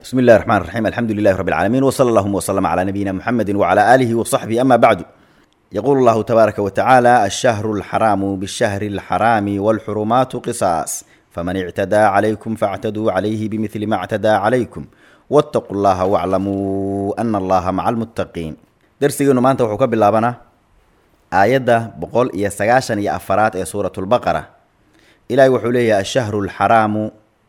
بسم الله الرحمن الرحيم الحمد لله رب العالمين وصلى اللهم وسلم على نبينا محمد وعلى آله وصحبه أما بعد يقول الله تبارك وتعالى الشهر الحرام بالشهر الحرام والحرمات قصاص فمن اعتدى عليكم فاعتدوا عليه بمثل ما اعتدى عليكم واتقوا الله واعلموا أن الله مع المتقين درسينا ما أنت وحكا باللابنا آية بقول إيا سقاشا إيا أفرات إيا سورة البقرة إلى وحوليه الشهر الحرام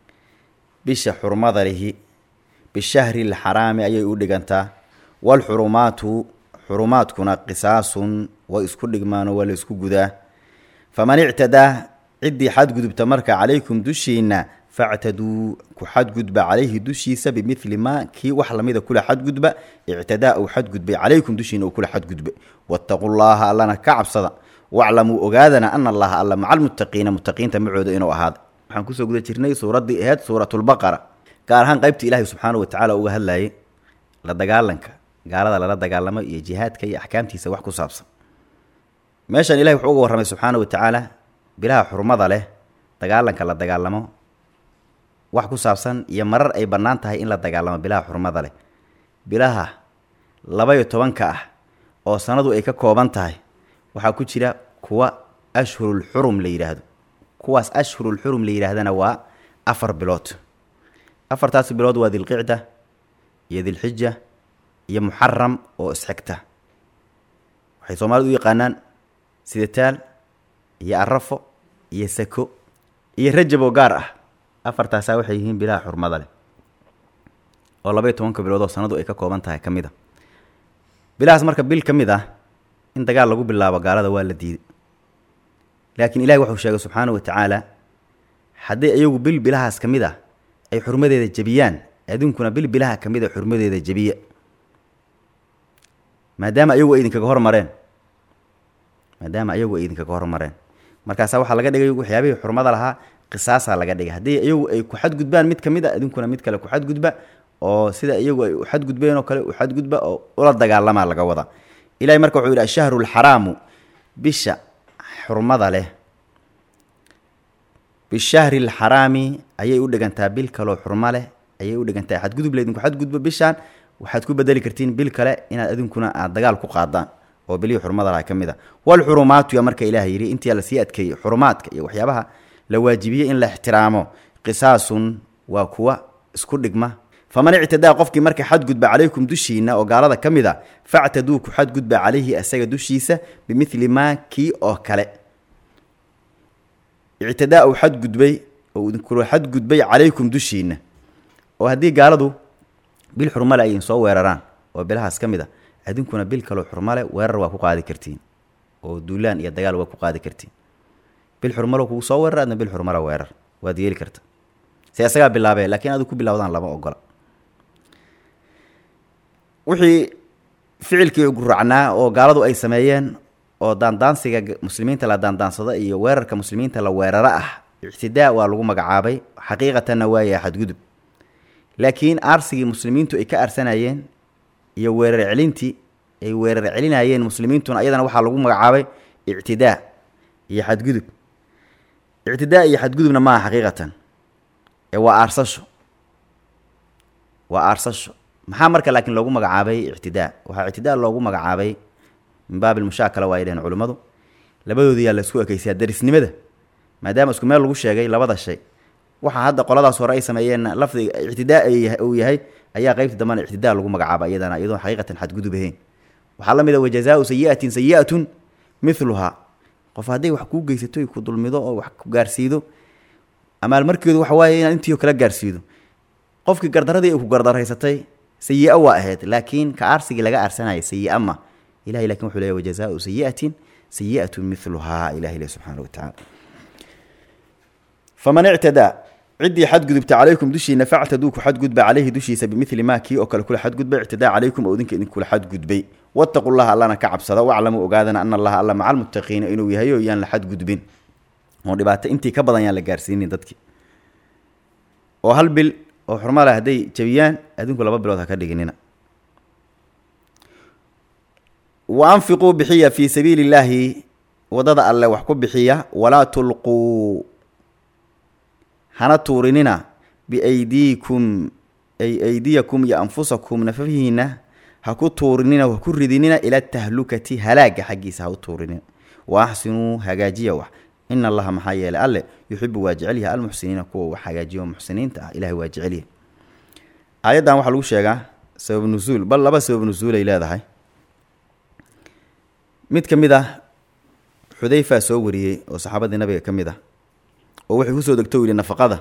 بش حرمض له bishahri alxaraami ayay u dhigantaa waalxurumaatu xurumaadkuna qisaasun way isku dhigmaanoo waa la isku gudaa faman ictadaa ciddii xadgudubta marka calaykum dushiinna factaduu ku xadgudba calayhi dushiisa bimidli maa kii wax lamida kula xadgudba ictadaa uu xadgudbay calaykum dushiina uu kula xadgudbay waataquu llaaha allana ka cabsada waclamuu ogaadana ana allaha alla maca almuttaqiina muttaqiinta macooda inuu ahaada waxaan kusoo guda jirnay suuraddii aheyd suuratulbaqara gaar ahaan qaybtii ilaahay subxaana wa tacaala uga hadlayay la dagaalanka gaalada lala dagaalamo iyo jihaadka iyo axkaamtiisa wax ku saabsan meeshan ilahay wuxuu uga warramay subxaana wa tacaala bilaha xurmada leh dagaalanka la dagaalamo wax ku saabsan iyo marar ay bannaan tahay in la dagaalamo bilaha xurmada leh bilaha laba-iyo tobanka ah oo sanadu ay ka kooban tahay waxaa ku jira kuwa ashhurul xurum la yidhaahdo kuwaas ashhurul xurum la yidhaahdana waa afar bilood afartaasi bilood waa dilqicda iyo dilxija iyo muxaram oo isxigta waxay soomaalidu u yaqaanaan sidataal iyo arafo iyo sako iyo rajab oo gaar ah afartaasaa waxay yihiin bilaha xurmada leh oo labaiyo tobanka bilood oo sanadu ay ka kooban tahay ka mid a bilahaas marka bil ka mid ah in dagaal lagu bilaabo gaalada waa la diiday laakiin ilahi wuxuu sheegay subxaana wa tacaala haddii iyagu bil bilahaas ka mid ah ay xurmadeeda jebiyaan aduunkuna bil bilaha ka mid a xurmadeeda jebiya maadaama ayagu ay idinkaga hormareen maadaama ayagu ay idinkaga hormareen markaasaa waxaa laga dhigay waxyaabihii xurmada lahaa qisaasaa laga dhigay haddii iyagu ay ku xadgudbaan mid ka mid a aduunkuna mid kale ku xadgudba oo sida iyagu ay u xadgudbeen oo kale u xadgudba oo ula dagaalamaa laga wada ilahay marka wuxuu yidhi ashahru alxaraamu bisha xurmada leh bishahri alxaraami ayay u dhigantaa bil kaloo xurmo leh ayay u dhigantaa xadgudub laydinku xadgudbo bishaan waxaad ku bedeli kartiin bil kale inaad adinkuna aad dagaal ku qaadaan oo bilihii xurmada laha ka mid a walxurumaatu ya marka ilaah yidhi intii lasii adkeeyey xurumaadka iyo waxyaabaha la waajibiyey in la ixtiraamo qisaasun waa kuwa isku dhigma faman ictadaa qofkii marka xadgudba calaykum dushiina oo gaalada ka mid a factaduu ku xadgudba calayhi asaga dushiisa bimidli maa kii oo kale ictidaa uu xadgudbay oo idinkula xadgudbay calaykum dushiina oo haddii gaaladu bil xurmale ay soo weeraraan oo bilahaas ka mid a idinkuna bil kaloo xurmale weerar waa ku qaadi kartiin oo duulaan iyo dagaal waa ku qaadi kartiin bil xurmalo kugu soo weerar adna bil xurmala weerar waad yeeli karta se isagaa bilaabee lakiin adu ku bilawdaan lama ogola wixii ficilkii guracnaa oo gaaladu ay sameeyeen oo daandaansiga muslimiinta la daandaansado iyo weerarka muslimiinta la weeraro ah ictidaa waa lagu magacaabay xaqiiqatanna waaya xadgudub laakiin aarsigii muslimiintu ay ka aarsanayeen iyo weerar celintii ay weerar celinayeen muslimiintuna ayadana waxaa lagu magacaabay ictidaa iyo xadgudub ictidaa iyo xadgudubna maaha xaqiiqatan ee waa aarsasho waa aarsasho maxaa marka laakiin loogu magacaabay ictidaa waxaa ictidaa loogu magacaabay min baab ilmushaakala waa ay dhaheen culimmadu labadoodiyaa la isku ekeysayaa darisnimada maadaama isku meel lagu sheegay labada shay waxaa hadda qoladaas hore ay sameeyeen lafdiga ictidaa uu yahay ayaa qeybta dambana ictidaa lagu magacaaba iyadana iyadoon xaqiiqatan xadgudub ahayn waxaa la mid a wajazaau sayiatin sayi'atun miluhaa qof hadday wax kuu geysato ku dulmido oo wax ku gaarsiido amaalmarkeedu waxa waaye inaad intiio kala gaarsiido qofkii gardaradii ay ku gardaraysatay sayi-a waa ahayd laakiin ka aarsigii laga aarsanaya sayi-a ma ilahay lakin wuxuu leeyahy wajazaau sayi'atin sayi'atu miluhaa ilahi le subxaana wa tacaala faman ictadaa ciddii xadgudubta calaykum dushiina factaduu ku xadgudba calayhi dushiisa bimili maa kii oo kale kula xadgudbay ictidaa calaykum oo idinka idinkula xadgudbay wattaqu llaha allana ka cabsada waclamuu ogaadana ana allaha alla maca almuttaqiina inuu yahay oo yaan la xadgudbin oo dhibaato intii ka badan yaan la gaarsiinin dadkii oo hal bil oo xurmale hadday jabiyaan adinku laba bilood ha ka dhiginina wa anfiquu bixiya fii sabiili illaahi waddada alle wax ku bixiya walaa tulquu hana tuurinina biaydiikum ay aydiyakum iyo anfusakum nafahiina ha ku tuurinina ha ku ridinina ila tahlukati halaaga xaggiisa ha u tuurinina wa axsinuu hagaajiya wax ina allaha maxaa yeelay alle yuxibu waa jecelyaha almuxsiniina kuwa wax hagaajiyo muxsiniinta ah ilahay waa jecelyahay aayaddan waxaa lagu sheegaa sabab nusuul bal laba sabab nusuul ay leedahay mid ka mid ah xudayfa soo wariyey oo saxaabadii nabiga ka mid ah oo waxay kusoo degto u yihi nafaqada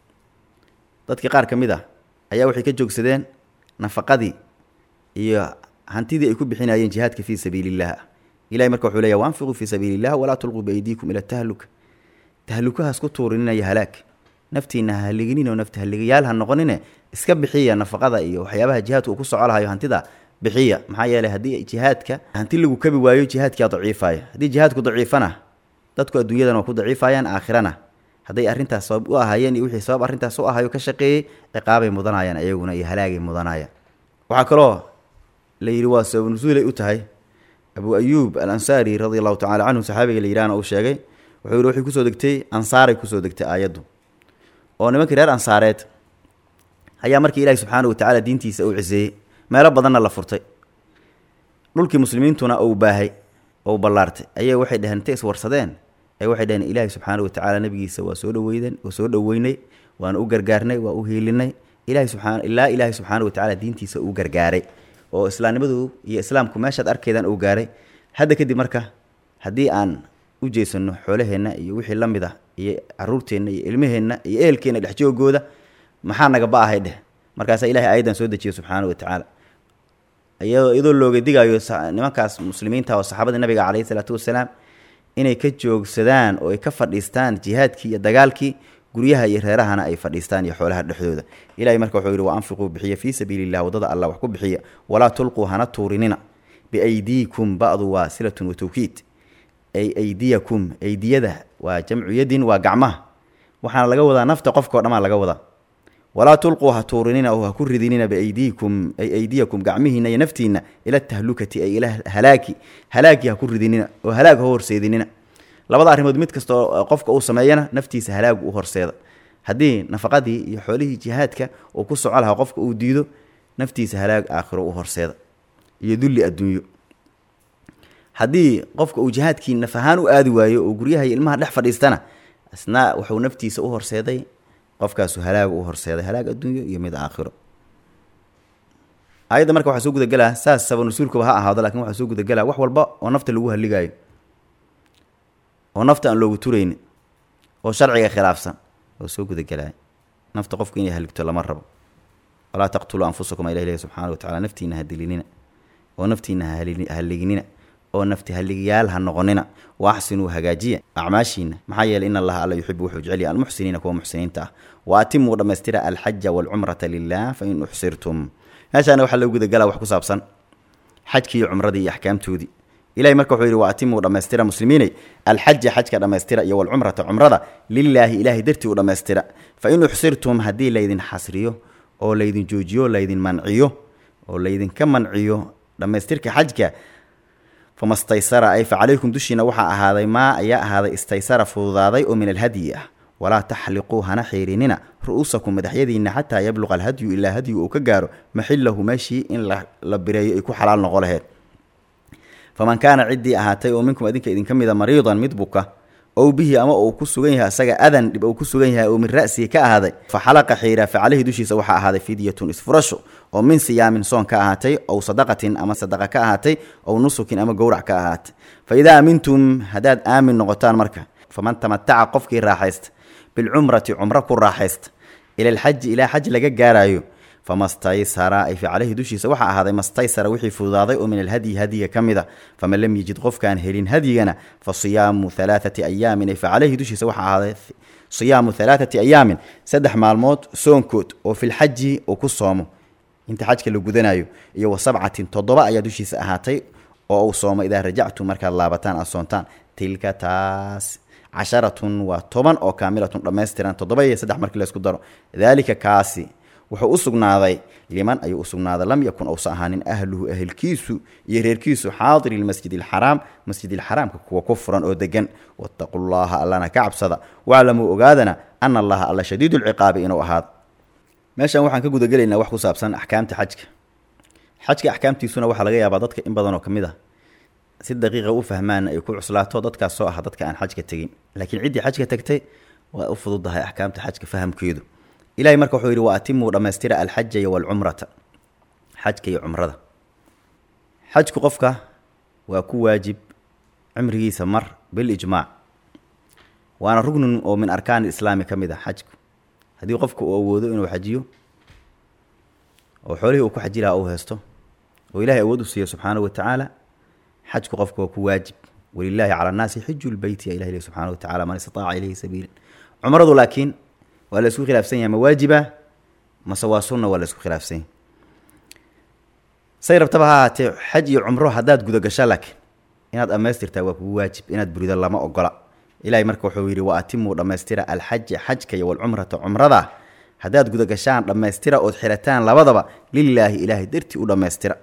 dadkii qaar ka mid ah ayaa waxay ka joogsadeen nafaqadii iyo hantidii ay ku bixinayeen jihaadka fii sabiiliillah ilahay marka wuxuu leeya waanfiquu fii sabiili illah walaa tulquu biaydiikum ila tahluka tahlukahaas ku tuurininayo halaag naftiina ha haliginin oo nafta haligayaal ha noqonine iska bixiya nafaqada iyo waxyaabaha jihaadka uu ku soco lahayo hantida bixiya maxaa yeeley haddii jihaadka hanti lagu kabi waayo jihaadkaa daciifaya haddii jihaadku daciifana dadku adduunyadan waa ku daciifayaan aakhirana hadday arrintaas sabab u ahaayeen iyo wixii sabab arrintaas u ahayo ka shaqeeyey ciqaabay mudanayaan ayaguna iyo halaagay mudanayaan waxaa kaloo la yidhi waa sabab nusuulay u tahay abu ayuub al ansaari radia allahu tacala canhu saxaabiga la yidhahna uu sheegay wuxuu yihi waxay kusoo degtay ansaaray kusoo degtay aayaddu oo nimankii reer ansaareed ayaa markii ilaahi subxaana wa tacaala diintiisa uu ciseeyey meelo badanna la furtay dhulkii muslimiintuna uu baahay ou ballaartay ayay waxay dheheen intay iswarsadeen ay waxay dheheen ilaahi subxaana wa tacaala nabigiisa waa soo dhaweyden waa soo dhoweynay waana u gargaarnay waa u hiilinay ilahi subaa ilaa ilaahi subxaana wa tacala diintiisa uu gargaaray oo islaamnimadu iyo islaamku meeshaad arkeydaan uu gaaray hadda kadib marka haddii aan u jeesano xoolaheenna iyo wixii la mid ah iyo caruurteenna iyo ilmaheenna iyo ehelkeenna dhexjoogooda maxaa nagaba ahay dheh markaasaa ilahay aayaddan soo dejiya subxaana wa tacaala iyadoo looga digaayo nimankaas muslimiinta oo saxaabadii nabiga caleyhi salaatu wasalaam inay ka joogsadaan oo ay ka fadhiistaan jihaadkii iyo dagaalkii guryaha iyo reerahana ay fadhiistaan iyo xoolaha dhexdooda ilahay marka wuxuu yihi wa anfiquu bixiya fii sabiili llah waddada allah wax ku bixiya walaa tulquu hana tuurinina biaydiikum ba'du waa silatun wa tawkiid ay aydiyakum aydiyada waa jamcu yadin waa gacmaha waxaana laga wadaa nafta qofkao dhamaa laga wadaa walaa tulquu ha tuurinina oo ha ku ridinina biaydiikum ay aydiyakum gacmihiina iyo naftiina ila tahlukati ay ila halaagi halaagii ha ku ridinina oo halaag ha horseedinina labada arrimood mid kastoo qofka uu sameeyana naftiisa halaagu u horseeda haddii nafaqadii iyo xoolihii jihaadka uu ku soco lahaa qofka uu diido naftiisa halaag aakhiro u horseeda iyo dulli adduunyo haddii qofka uu jihaadkii naf ahaan u aadi waayo oo guryaha iyo ilmaha dhex fadhiistana isna wuxuu naftiisa u horseeday qofkaasu halaagu u horseeday halaag adduunyo iyo mid aakhiro aayadda marka waxaa soo gudagelaa saas saba nusuulkuba ha ahaado lakin waxaa soo gudagelaa wax walba oo nafta lagu haligaayo oo nafta aan loogu turaynin oo sharciga khilaafsan oo soo gudagelaya nafta qofku inay haligto lama rabo walaa taqtuluu anfusakum ilah ilahi subxaana wa tacala naftiina ha dilinina oo naftiina hahaliginina oo nafti haligiyaal ha noqonina wa axsinuu hagaajiya acmaashiina maxaa yeeley in allaha alla yuxibu wuxuu jecelya almuxsiniina kuwa muxsiniinta ah wa atimuu dhammaystira alxaja waalcumrata lilah fain uxsirtum meeshaana waxaa loo gudagalaa wax ku saabsan xajkii iyo cumradii iyo axkaamtoodii ilahay marka wuxuu yidhi wa atimuu dhammaystira muslimiinay alxaja xajka dhammaystira iyo walcumrata cumrada lilaahi ilaahay dartii u dhammaystira fain uxsirtum haddii laydin xasriyo oo laydin joojiyo laydin manciyo oo laydinka manciyo dhammaystirka xajka fama staysara ay fa calaykum dushiina waxaa ahaaday maa ayaa ahaaday istaysara fududaaday oo min alhadyi ah walaa taxliquu hana xiirinina ru'uusakum madaxyadiinna xataa yabluqa alhadyu ilaa hadyu uu ka gaaro maxilahu meeshii in la bireeyo ay ku xalaal noqo laheyd faman kaana ciddii ahaatay oo minkum idinka idinka mida mariidan mid buka ow bihi ama uu ku sugan yahay asaga adan dhib uu ku sugan yahay oo min ra'sihi ka ahaaday fa xalaqa xiira fa caleyhi dushiisa waxaa ahaaday fidyatun isfurasho oo min siyaamin soon ka ahaatay ow sadaqatin ama sadaqa ka ahaatay ow nusukin ama gowrac ka ahaatay fa idaa aamintum haddaad aamin noqotaan marka faman tamataca qofkii raaxaysta bilcumrati cumro ku raaxaysta ila alxaji ilaa xaj laga gaaraayo famastaysara ay fi caleyhi dushiisa waxaa ahaaday mastaysara wixii fududaaday oo min alhadyi hadyiga ka mid a faman lam yejid qofkaan helin hadyigana fa siyaamu halaathati ayaamin ay fa caleyhi dushiisa waxaa ahaaday siyaamu halaathati ayaamin saddex maalmood soonkood oo filxaji uu ku soomo inta xajka la gudanayo iyo wa sabcatin toddoba ayaa dushiisa ahaatay oo uu soomo idaa rajactum markaad laabataan aad soontaan tilka taas casharatun waa toban oo kaamilatun dhammaystiran toddoba iyo saddex markii laysku daro daalika kaasi wuxuu u sugnaaday liman ayuu u sugnaaday lam yakun ousa ahaanin ahluhu ahelkiisu iyo reerkiisu xaadiri lmasjid alxaraam masjidilxaraamka kuwa ku furan oo degan wattaqu llaha allana ka cabsada waclamuu ogaadana ana allaha alla shadiidu lciqaabi inuu ahaado meeshan waxaan ka gudagelaynaa wax ku saabsan axkaamta xajka xajka axkaamtiisuna waxaa laga yaabaa dadka in badan oo ka mid ah si daqiiqa u fahmaan ay ku cuslaato dadkaas soo ah dadka aan xajka tegin laakiin ciddii xajka tagtay waa u fududahay axkaamta xajka fahamkeedu ilahay marka wuxuu yidhi wa atimuu dhammaystira alxaja iyo walcumrata xajka iyo cumrada xajku qofka waa ku waajib cimrigiisa mar bilijmaac waana rugnun oo min arkaan islaami ka mid ah xajku haddii qofku uu awoodo inuu xajiyo oo xoolihii uu ku xaji lahaa uu haysto oo ilahay awood u siiyo subxaanahu wa tacaala xajku qofka waa ku waajib walilaahi cala annaasi xiju lbeyti ya ilah ilahi subxaana wa tacala man istataaca ilayhi sabiila cumradu laakiin waa la isku khilaafsan yahay ma waajiba mase waa sunna waa la isku khilaafsan yahay say rabtaba ha ahaatee xaj iyo cumro haddaad gudagasha laakiin inaad dhammaystirtaa waa kugu waajib inaad burido lama ogola ilahay marka wuxuu yidhi wa atimuu dhammaystira alxaja xajka iyo walcumrata cumrada haddaad gudagashaan dhammaystira ood xirataan labadaba lilaahi ilaahay dartii u dhammaystira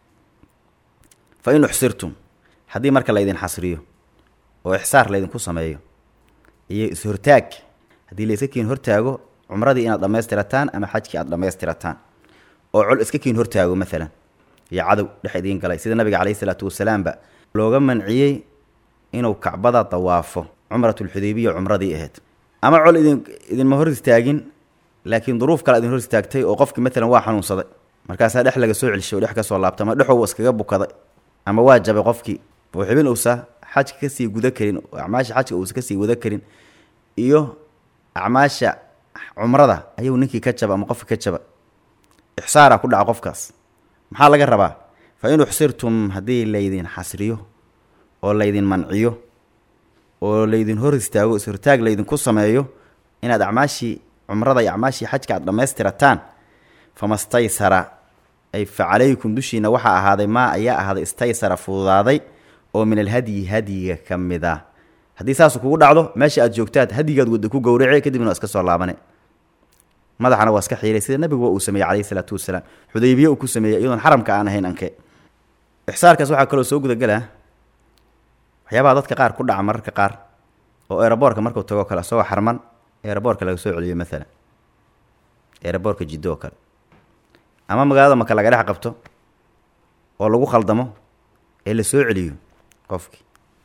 fa in uxsirtum haddii marka laydin xasriyo oo ixsaar laydinku sameeyo iyo is-hortaag haddii layska kiin hortaago cumradii inaad dhammaystirataan ama xajkii aad dhammaystirataan oo col iska kiin hortaago maalan iyo cadow dhex idiin galay sida nabiga caleyhi isalaatu wasalaamba looga manciyey inuu kacbada dawaafo cumratulxudaybiya cumradii ahayd ama col idin idinma hor istaagin laakiin duruuf kale idin hor istaagtay oo qofkii maalan waa xanuunsaday markaasaa dhex laga soo celishay oo dhex ka soo laabtay ama dhexow iskaga bukaday ama waa jabay qofkii oo xibin uusa xajka kasii guda karin oo acmaasha xajka uusa kasii wada karin iyo acmaasha cumrada ayuu ninkii ka jaba ama qofkii ka jaba ixsaara ku dhaca qofkaas maxaa laga rabaa fa in uxsirtum haddii laydin xasriyo oo laydin manciyo oo laydin hor istaago is-hortaag laydinku sameeyo inaad acmaashii cumrada iyo acmaashii xajka aad dhammaystirataan famastaysara ay fa calaykum dushiina waxaa ahaaday maa ayaa ahaaday istaysara fududaaday oo min alhadyi hadyiga ka mid ah haddii saasu kugu dhacdo meesha aad joogtaad hadyigaad wadda ku gowrace kadibna waa iska soo laabane madaxana waa iska xiiray sida nabiguba uu sameeyey calayhi salaatu wasalaam xudaybiye uu ku sameeyey iyadoon xaramka aan ahayn anke ixsaarkaas waxaa kaloo soo gudagelaa waxyaabaha dadka qaar ku dhaca mararka qaar oo eeraboorka markuu tago kale isagoo xarman eeraboorka laga soo celiyo maalan eeraboorka jiddo oo kale ama magaalada maka laga dhex qabto oo lagu khaldamo ee la soo celiyo qofkii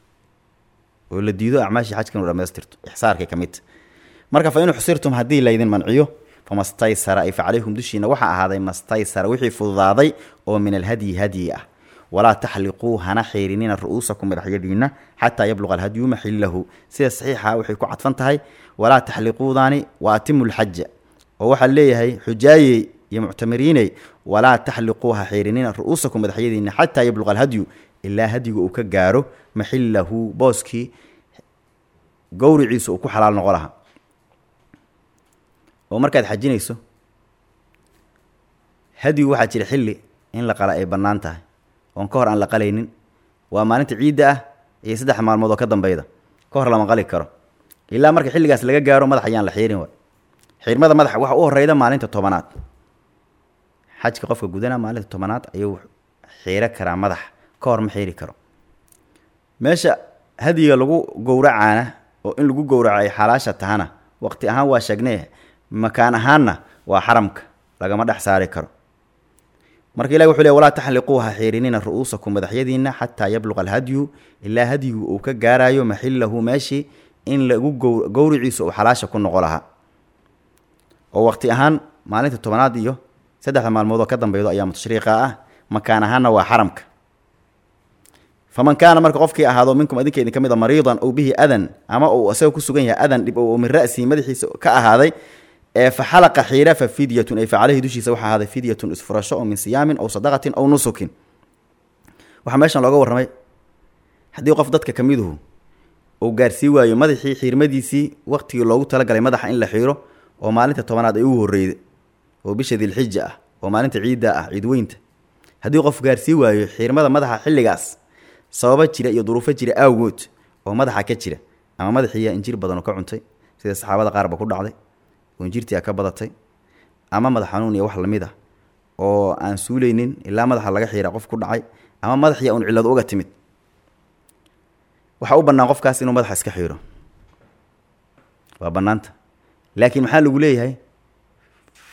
oo la diido acmaashii xajka inu dhamaystirto ixsaarkay ka midta marka fa in uxsirtum haddii laydin manciyo famastaysara ay fa calaykum dushiina waxaa ahaaday mastaysara wixii fududaaday oo min alhadyi hadyi ah walaa taxliquu hana xiirinina ru'uusakum madaxyadiina xataa yabluqa alhadyu maxillahu sida saxiixa waxay ku cadfan tahay walaa taxliquudaani wa atimu lxaja oo waxaa leeyahay xujaayey iyo muctamiriiney walaa taxliquu ha xiirinina ru'uusakum madaxyadiina xataa yabluqa alhadyu ilaa hadyiga uu ka gaaro maxillahu booskii gowriciisa uu ku xalaal noqo lahaa oo markaad xajinayso hadyigu waxaa jira xilli in la qala ay bannaan tahay oon ka hor aan la qalaynin waa maalinta ciidda ah iyo saddex maalmood oo ka dambeyda ka hor lama qali karo ilaa marka xilligaas laga gaaro madax ayaan la xiirin waay xiirmada madaxa waxa u horeyda maalinta tobanaad xajka qofka gudana maalinta tobanaad ayuu xiiro karaa madax ka hor ma xiiri karo meesha hadyiga lagu gowracaana oo in lagu gowraco ay xalaasha tahana waqti ahaan waa sheegnee makaan ahaanna waa xaramka lagama dhex saari karo marka ilahi wuxuu le walaa taxliquu ha xiirinina ru'uusakum madaxyadiina xataa yabluqa alhadyu ilaa hadyigu uu ka gaarayo maxillahu meeshii in lagu gowriciisu uu xalaasha ku noqo lahaa oo waqti ahaan maalinta tobanaad iyo saddexda maalmood oo ka dambeydo ayaamu tashriiqa ah makaan ahaanna waa xaramka faman kaana marka qofkii ahaado minkum adinka idin ka mid a mariidan ow bihi adan ama uu isaga ku sugan yahay adan dhib oo min ra'sihi madaxiisa ka ahaaday ee fa xalaqa xiira fa fidyatun ay fa caleyhi dushiisa waxaa ahaaday fidyatun isfurasho oo min siyaamin aw sadaqatin aw nusukin waxaa meeshan looga warramay haddii qof dadka ka miduhu uu gaarsii waayo madaxii xiirmadiisii waqtigii loogu talagalay madaxa in la xiiro oo maalinta tobanaad ay u horreyda oo bisha dilxija ah oo maalinta ciidda ah ciidweynta haddii qof gaarsii waayo xiirmada madaxa xilligaas sababa jira iyo duruufo jira awgood oo madaxa ka jira ama madaxiiyaa injir badan oo ka cuntay sida saxaabada qaarba ku dhacday oo injirtii a ka badatay ama madax xanuun iyo wax lamid ah oo aan suuleynin ilaa madaxa laga xiira qof ku dhacay ama madaxiya un cillad uga timid waxaa u bannaan qofkaas inuu madaxa iska xiiro waa bannaanta laakiin maxaa lagu leeyahay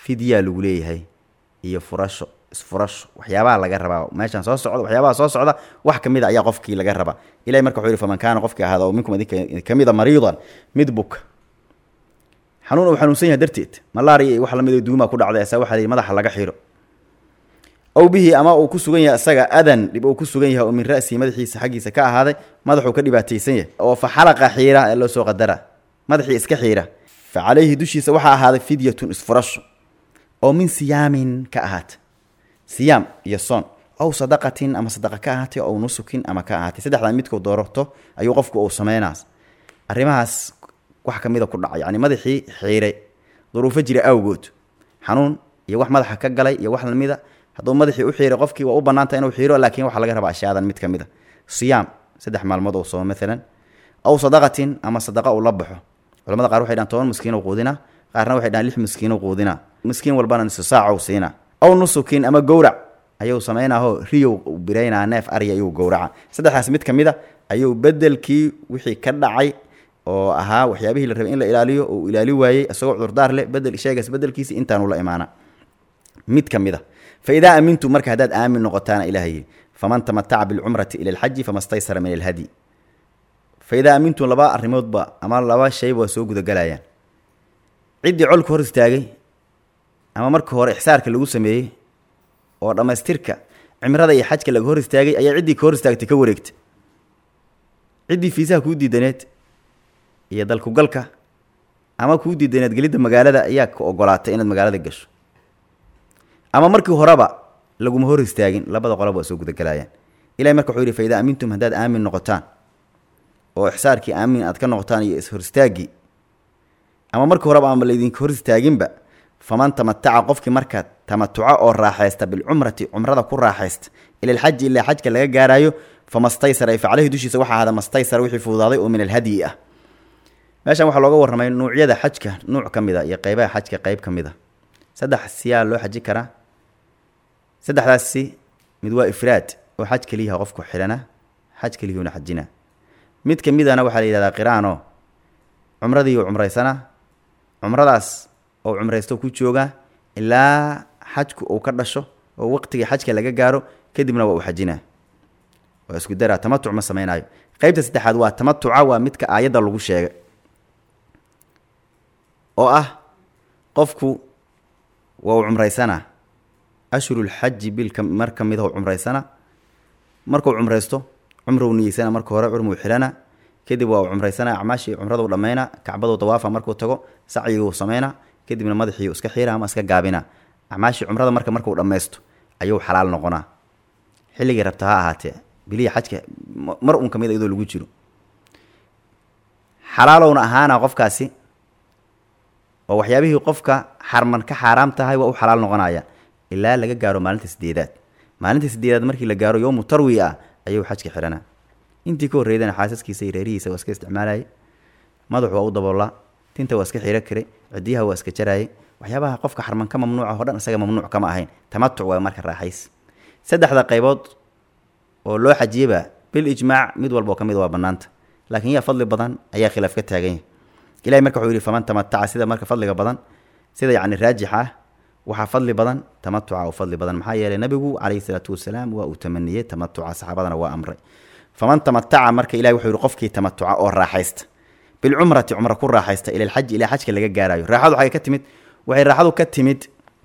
fidyaa lagu leeyahay iyo furasho isfurasho waxyaabaha laga rabaa meeshaan soo socda waxyaabaha soo socda wax ka mid a ayaa qofkii laga rabaa ilahay marka wuxuu yihi faman kaana qofkii ahaada oo minkum idinka ka mida mariidan mid buka xanuun uu xanuunsan yahay darteed malaria iyo wax lamid oo duumaa ku dhacday asaa waxaa la yidhi madaxa laga xiro ow bihi ama uu ku sugan yahay isaga adan dhib uu ku sugan yahay oo min ra'sihi madaxiisa xaggiisa ka ahaaday madaxuu ka dhibaataysan yahay oo fa xalaqa xiira ee loo soo qadara madaxii iska xiira fa calayhi dushiisa waxaa ahaaday fidyatun isfurasho oo min siyaamin ka ahaata siyaam iyo soon ow sadaqatin ama sadaqa ka ahaatay ow nusukin ama ka ahaatay saddexdaa midkuu doorato ayuu qofku uu sameynaas arrimahaas wax ka mida ku dhaca yani madaxii xiiray duruufo jira awgood xanuun iyo wax madaxa ka galay iyo wax lamida hadduu madaxii u xiiray qofkii waa u banaanta inuu xiiro laakiin waxaa laga rabaa ashyadan mid ka mid a siyaam saddex maalmood oo soomo maalan aw sadaqatin ama sadaqa uu la baxo culamada qaar waxay dhahan toban miskiin u quudina qaarna waxay dhahan lix miskiin u quudina miskiin walbana nisu saaca u siina aw nusukin ama gowrac ayuu samaynaho riyow biraynaa neef arya ayuu gowraca saddexdaas mid ka mid a ayuu bedelkii wixii ka dhacay oo ahaa waxyaabihii la rabay in la ilaaliyo oo uu ilaali waayey isagoo cudurdaar leh bedel sheegaas bedelkiisi intaanu la imaana mid ka mid a fa idaa aamintum marka haddaad aamin noqotaana ilaah yidhi faman tamataca bilcumrati ila alxaji fama staysara min alhadyi fa idaa aamintum laba arrimoodba ama laba shayba waa soo gudagelayaan ciddii colka hor istaagay ama marka hore ixsaarka lagu sameeyey oo dhammaystirka cimrada iyo xajka laga hor istaagay ayaa ciddii ka hor istaagtay ka wareegta ciddii fiisaha kuu diidaneed iyo dalkugalka ama kuu diidaneed gelidda magaalada ayaa ka ogolaatay inaad magaalada gasho ama markii horeba laguma hor istaagin labada qolob waa soo gudagelayaan ilahay marka wuxuu yidhi fa idaa aamintum haddaad aamin noqotaan oo ixsaarkii aamin aad ka noqotaan iyo ishor istaaggii ama markii horeba ama laydinka hor istaaginba faman tamataca qofkii marka tamatuca oo raaxaysta bilcumrati cumrada ku raaxaysta ila alxaji ilaa xajka laga gaaraayo famastaysara fa caleyhi dushiisa waxaa ahada mastaysara wixii fududaaday oo min alhadyi ah meeshan waxaa looga warramay nuucyada xajka nuuc ka mid a iyo qeybaha xajka qeyb ka mid a saddex siyaa loo xaji karaa saddexdaasi mid waa ifraad oo xaj keliyaha qofku xidhana xaj keliyuuna xajina mid ka midana waxaa la yidhahdaa qiraano cumradiiu cumraysana cumradaas oo cumraysto ku jooga ilaa xajku uu ka dhasho oo waqtigii xajka laga gaaro kadibna waa uu xajinaa waa isku daraa tamatuc ma sameynaayo qeybta saddexaad waa tamatuca waa midka aayadda lagu sheegay oo ah qofku waa uu cumraysanaa ashhurulxaji bilka mar ka mid ah cumraysana markuu cumraysto cumrou niyeysana marka hore curmuu xidhana kadib waa uu cumraysana acmaashii cumraduu dhammayna kacbaduu dawaafa markuu tago sacyiguu sameyna kadibna madaxii iska xiira ama iska gaabina acmaashii cumrada marka markuu dhammaysto ayuu xalaal noqonaa xilligii rabta ha ahaatee bilihii xajka mar un ka mid a iyadoo lagu jiro xalaalowna ahaana qofkaasi oo waxyaabihii qofka xarman ka xaaraam tahay waa u xalaal noqonaya ilaa laga gaaro maalinta sideedaad maalinta sideedaad markii la gaaro yowmu tarwi ah ayuu xajka xidhana intii ka horreydana xaasaskiisa iyo reerihiisa waa iska isticmaalayay madaxu waa u daboolaa tinta waa iska xiro kare cidiyaha waa iska jaraayay waxyaabaha qofka xarman ka mamnuuca oo dhan isaga mamnuuc kama ahayn tamatuc waa marka raaxays saddexda qaybood oo loo xajiyeba bil ijmaac mid walba oo ka mid waa bannaanta laakiin yaa fadli badan ayaa khilaaf ka taagan yahay ilahay marka wuxuu yihi faman tamataca sida marka fadliga badan sida yacni raajix ah waxaa fadli badan tamatuca oo fadli badan maxaa yeelay nabigu calayhi salaatu wasalaam waa uu tamaniyey tamatuca saxaabadana waa amray faman tamataca marka ilahi wuxuu yihi qofkii tamatuca oo raaxaysta bilcumrati cumra ku raaxaysta ila alxaji ilaa xajka laga gaarayo raaxadu waxay ka timid waxay raaxadu ka timid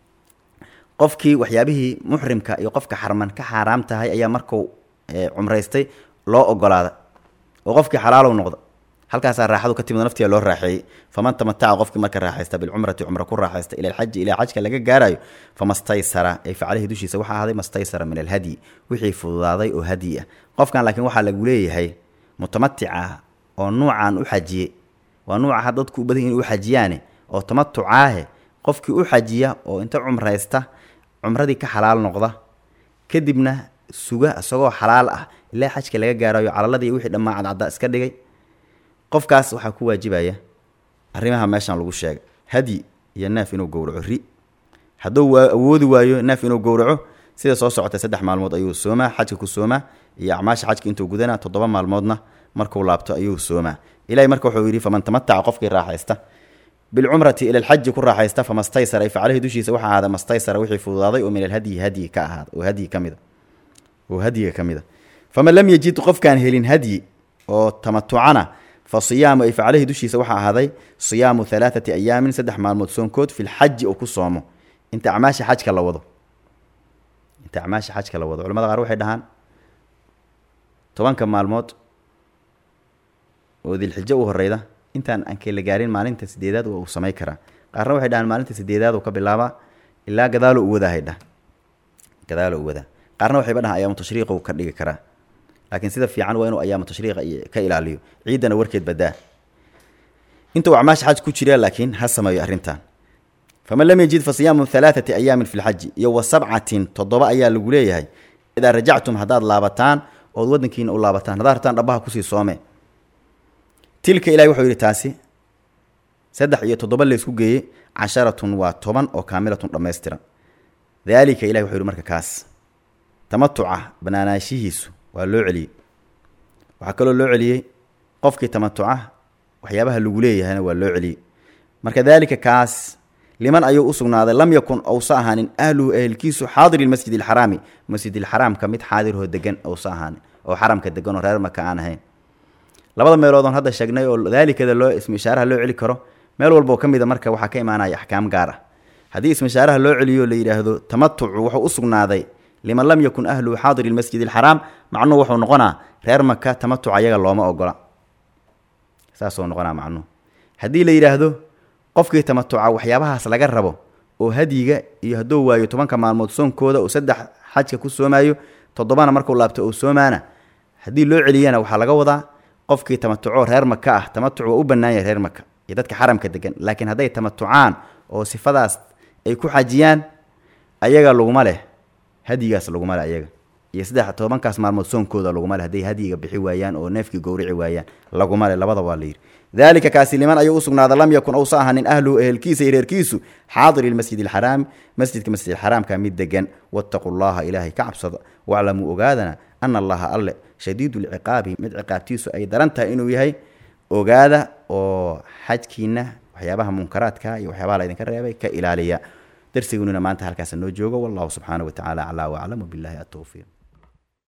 qofkii waxyaabihii muxrimka iyo qofka xarman ka xaaraam tahay ayaa markuu cumraystay loo ogolaada oo qofkii xalaalow noqda halkaasaa raaxadu ka timid naftiga loo raaxeeyey faman tamataca qofkii marka raaxaysta bilcumrati cumra ku raaxaysta ila alxaji ilaa xajka laga gaarayo famastaysara ay facalihii dushiisa waxaa ahaaday mastaysara min alhadyi wixii fududaaday oo hadyi ah qofkan laakiin waxaa lagu leeyahay mutamatic ah oo nuucan u xajiye waa nuucaha dadku u badan in u xajiyaane oo tamatucaahe qofkii u xajiya oo inta cumraysta cumradii ka xalaal noqda kadibna suga isagoo xalaal ah ilaa xajka laga gaarayo calaladii wixii dhammaa cadcadda iska dhigay qofkaas waxaa ku waajibaya arrimaha meeshan lagu sheegay hadyi iyo neef inuu gowraco ri hadduu waa awoodi waayo neef inuu gowraco sida soo socota saddex maalmood ayuu soomaa xajka ku soomaa iyo acmaasha xajka intuu gudanaa toddoba maalmoodna markuu laabto ayuu soomaa ilahay marka wuxuu yidhi faman tamataca qofkii raaxaysta bilcumrati ila alxaji ku raaxaysta famastaysara ay facalihii dushiisa waxaa ahaada mastaysara wixii fududaaday oo min alhadyi hadyi ka ahaada oo hadyi ka mida oo hadyiga ka mid a faman lam yajid qofkaan helin hadyi oo tamatucana fa siyaamu ay facalihii dushiisa waxaa ahaaday siyaamu halaathati ayaamin saddex maalmood soonkood fi lxaji oo ku soomo inta acmaasha xajka la wado inta acmaasha xajka la wado culamada qaar waxay dhahaan tobanka maalmood oo dilxijo u horeyda intaan aankee la gaarin maalinta sideedaad waa uu samay karaa qaarna waxay dhahaan maalinta sideedaad uu ka bilaabaa ilaa gadaalo u wadaahay dhah gadaalo u wadaa qaarna waxayba dhahaan ayaamu tashriiqa uu ka dhigi karaa laakiin sida fiican waa inuu ayaamu tashriiqa ka ilaaliyo ciiddana warkeed badaa inta uu acmaasha xaj ku jira laakiin ha sameeyo arrintan faman lam yajid fa siyaamu halaathati ayaamin fi lxaji iyo wa sabcatin toddoba ayaa lagu leeyahay idaa rajactum haddaad laabataan ood waddankiina u laabataan haddaad rabtaan dhabaha kusii soome tilka ilahi wuxuu yidhi taasi saddex iyo toddoba laysku geeyey casharatun waa toban oo kaamilatun dhammaystiran daalika ilahi wuxuu yidhi marka kaas tamatuca banaanaanshihiisu waa loo celiyey waxaa kaloo loo celiyey qofkii tamatuca waxyaabaha lagu leeyahayna waa loo celiyey marka daalika kaas liman ayuu u sugnaaday lam yakun ousa ahaanin ahluhu ehelkiisu xaadiri masjid alxaraami masjidilxaraamka mid xaadirhoo degan ousa ahaanin oo xaramka degan oo reer maka aan ahayn labada meelood oon hadda sheegnay oo daalikada loo ismu ishaaraha loo celi karo meel walba oo ka mid a marka waxaa ka imaanaya axkaam gaar ah haddii ismu ishaaraha loo celiyo la yidhaahdo tamatucu wuxuu u sugnaaday liman lam yakun ahluhu xaadiri lmasjid alxaraam macnuhu wuxuu noqonaa reer maka tamatuc ayaga looma ogola saasuu noqonaa macnuhu haddii la yidhaahdo qofkii tamatuca waxyaabahaas laga rabo oo hadyiga iyo hadduu waayo tobanka maalmood soonkooda uu saddex xajka ku soomaayo toddobana markuu laabto uu soomaana haddii loo celiyana waxaa laga wadaa qofkii tamatuco reer maka ah tamatuc waa u bannaan yahay reer maka iyo dadka xaramka degan laakiin hadday tamatucaan oo sifadaas ay ku xajiyaan ayaga laguma leh hadyigaas laguma leh ayaga iyo saddex tobankaas maalmood soonkooda laguma leh hadday hadyiga bixi waayaan oo neefkii gowrici waayaan laguma leh labada waa la yidhi daalika kaasi liman ayuu u sugnaada lam yakun ousa ahanin ahluhu ehelkiisa iyo reerkiisu xaadiri lmasjid alxaraami masjidka masjid alxaraamka mid degan wattaquu llaha ilaahay ka cabsada waclamuu ogaadana ana allaha alle shadiidu lciqaabi mid ciqaabtiisu ay daran tahay inuu yahay ogaada oo xajkiina waxyaabaha munkaraadka iyo waxyaabaha laydinka reebay ka ilaaliya darsigununa maanta halkaas noo joogo wallahu subxaana wa tacaala aclaa waclam wabillahi atowfiiq